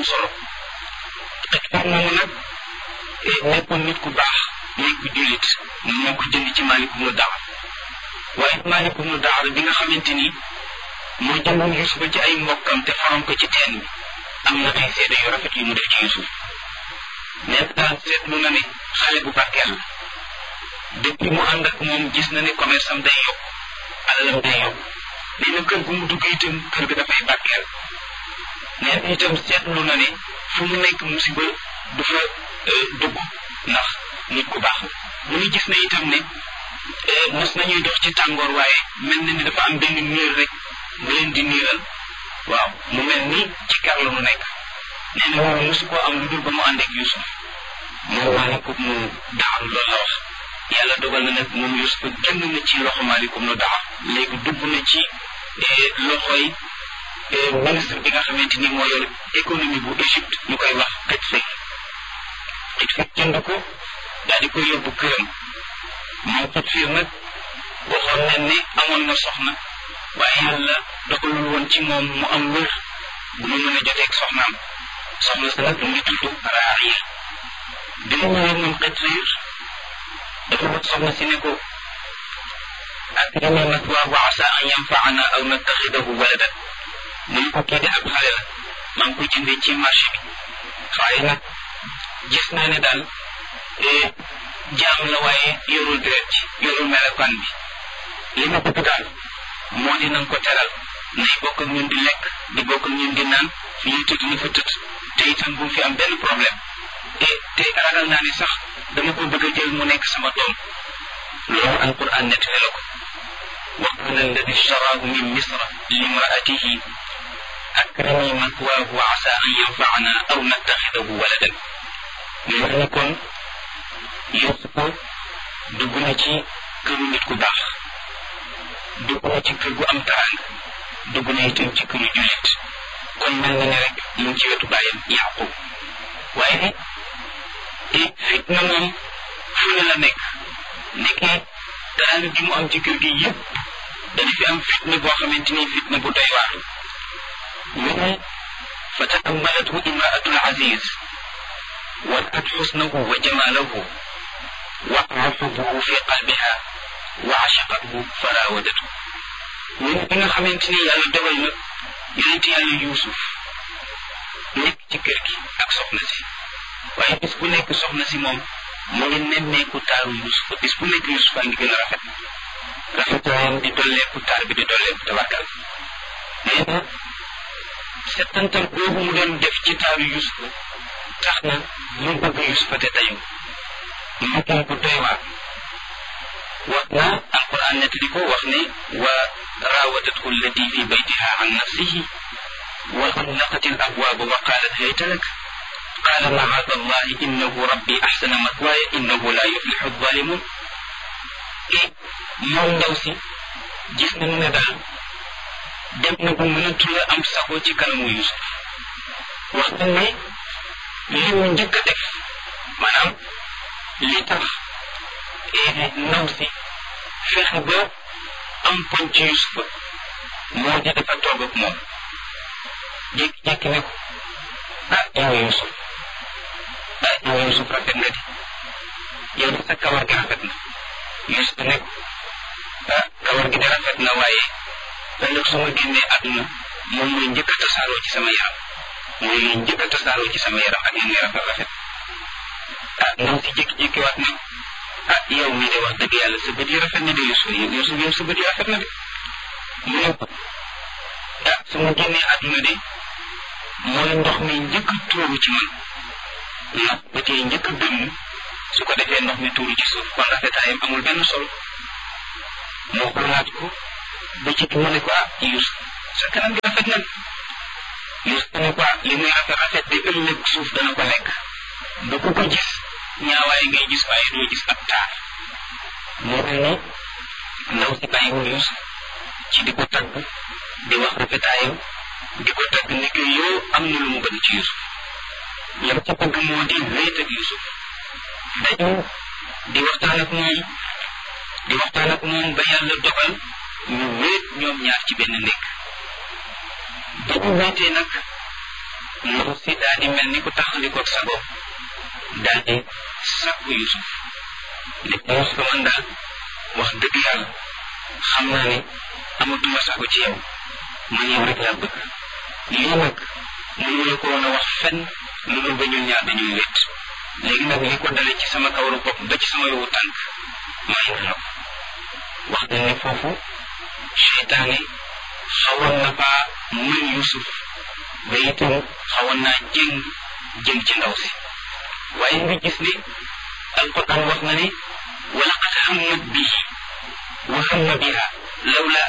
solo xitfaar moomu nag nekkoon nit ku baax nekk ku jullit moo ko jënd ci Maalik ibnu Daar waaye Maalik ibnu Daar bi nga xamante ni moo jëndoon Yusufa ci ay mbokkam te faroon ko ci teen bi am na ay seede yu rafet yu mu def ci Yusuf nekk daal seetlu na ne xale bu barkeel la depuis mu ànd ak moom gis na ne commerce am day yokk alalam day yokk nee na kër gu mu dugg itam kër ga dafay barkeel nee na itam seetlu na ne fu mu nekk musiba du fa dugg ndax nit ku baax la mu ngi gis na itam ne mos nañuy dox ci tàngoor waaye mel na ni dafa am benn niir rek bu leen di niiral waaw mu mel ni ci kar la mu nekk nee na moom mosu koo am lu dul ba mu ànd ak Yusuf moom maalikum nu daaru loolu la wax yàlla dogal na nag moom Yusuf génn na ci loxo maalikum nu daar léegi dugg na ci loxoy ministre bi nga xamante ni moo yor économie bu Égypte ñu koy wax xëj fekk xëj fekk jënd ko daal di koy yóbbu këram moom xëj fiir nag waxoon nañ ne amoon na soxna waaye yàlla dogalul woon ci moom mu am wér bu mu mën a joteeg soxnaam soxna sa nag mu ngi tudd Raaya bi mu ñëwee moom xëj fiir dafa wax soxna si ne ko akrimaa mathwaahu wa asaa an yanfaana aw nattaxidahu waladan mu ne ko kii de ab xale la maa ngi ko jëndee ci marché bi waaye nag gis naa ne daal jaam la waaye yorul deret ci yorul melokaan bi li ma bëgg daal moo di nañ ko teral nay bokk ak ñun di lekk di bokk ak ñun di naan fi ñuy tëdd ni fa tëdd te itam bu fi am benn problème te te ragal naa ne sax dama ko bëgg a jël mu nekk sama doom loolu alquran nettali la ko wa qala alladi ishtaraahu min misra limraatihi akrimi mathwaahu wa asa an yanfaana aw nattaxidahu waladan mu wax ni kon Yuusufa dugg na ci këru nit ku baax dugg na ci kër gu am taraanga dugg na itam ci këru jullit kon mel na ne rek mu ngi ci wetu bàyyam Yaqub waaye fitna moom fu ne la nekk nekkee taraanga gi mu am ci kër gi yëpp dana fi am fitna boo xamante ni fitna bu doy waar mu ne fa taammalathu imraatul aziz ورأت حسنه وجماله وقع حبه في قلبها وعشقته فراودته من بنا خمنتني يالا دوال نك يونت يالا يوسف nekk ci kër gi ak soxna si waaye bis bu nekk soxna si moom mu ngi nemmeeku taaru Yusuf bis bu nekk Yusuf a ngi gën a rafet rafetaayam di dolleeku taar bi di dolleeku tabarkal nee na settantal boobu mu doon def ci taaru Yusuf tax na mu bëgg Yusufa te dayu mu ko bu doy waar wax na alquran nettali ko wax ne wa raawadathu allati fi baytiha an nafsihi wa xallaqat al abwaaba wa qaalat hayta lak qaala macaada allahi innahu rabbi axsana matwaaya innahu laa yuflixu alzalimun e moom ndaw si gis nañu ne daal dem na bu mënatula am sago ci kanamu Yusuf wax na ne li mu njëkk a def maanaam li tax ndaw si fexe ba am poñ ci Yusufa moo di dafa toog ak moom jékki-jékki ne ko ah yow Yusuf ah yow Yusuf rafet nga di yow de sa kawar gi rafet na Yusuf ne ko ah kawar gi de rafet na waaye ëllëg su ma génnee àdduna moom mooy njëkk a tasaaroo ci sama yaram mooy li njëkk a tasaaroo ci sama yaram ak li muy rafet rafet ah ndaw si jékki-jékki waat ne ah yow mii de wax dëgg yàlla sa bët yi rafet na de Yusuf Yusuf yow sa bët yi rafet na de mu ne ko ah su ma génnee àdduna de mooy ndox mi njëkk a tuuru ci man ndax bët yi njëkk a dëmm su ko defee ndox mi tuuru ci suuf kon rafetaayam amul benn solo moo xoolaat ko ba ci mu ne ko ah Yusuf sa kanam gi rafet na Yusuf ne ko li muy rafet rafet di ëllëg suuf dana ko lekk ba ku ko gis ñaawaay ngay gis waaye doo gis ab taar moo mel ni ndaw si bàyyiwul Yusuf ci di ko tagg di wax rafetaayam di ko tagg ni ko yow am na lu mu bëgg ci Yusuf lam ca bëgg moo di wéet ak Yusuf dañu di waxtaan ak moom di waxtaan ak moom ba yàlla dogal ñu wéet ñoom ñaar ci benn nekk ba ñu wéetee nag ndaw si daal di mel ni ku taxalikoog sa bopp daal di sàkku Yusuf ne ko Yusuf man daal wax dëgg yàlla xam naa ne amatuma sago ci yow man yow rek laa bëgg lii nag mënu la ko woon a wax fenn lu dul ba ñun ñaar dañuy wét léegi nag li ko dale ci sama kawaru bopp ba ci sama yowu tànk may na la ko wax dañ ne foofu seytaane xawoon na faa mën Yusuf ba itam xawoon naa jëng jëm ci ndaw si waaye nga gis ne alquran wax na ne wa laqad hammat bihi wa hamma biha lawla